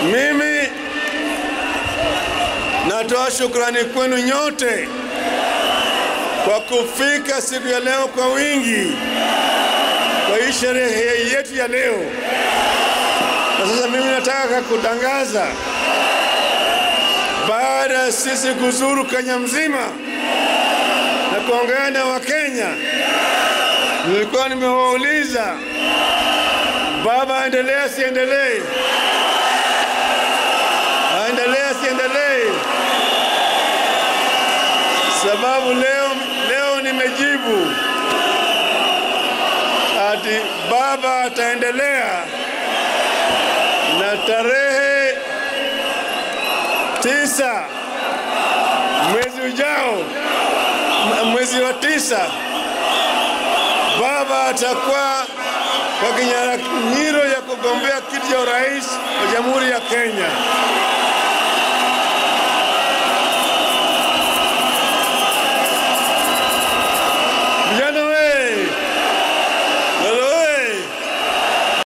Mimi natoa shukrani kwenu nyote kwa kufika siku ya leo kwa wingi kwa hii sherehe yetu ya leo. Na sasa mimi nataka kutangaza, baada ya sisi kuzuru Kenya mzima na kuongea na Wakenya, nilikuwa nimewauliza baba aendelee asiendelee, aendelee asiendelee, sababu leo, leo nimejibu ati baba ataendelea na tarehe tisa mwezi ujao, m- mwezi wa tisa, baba atakuwa kwa kinyang'anyiro ya kugombea kiti cha urais wa Jamhuri ya Kenya.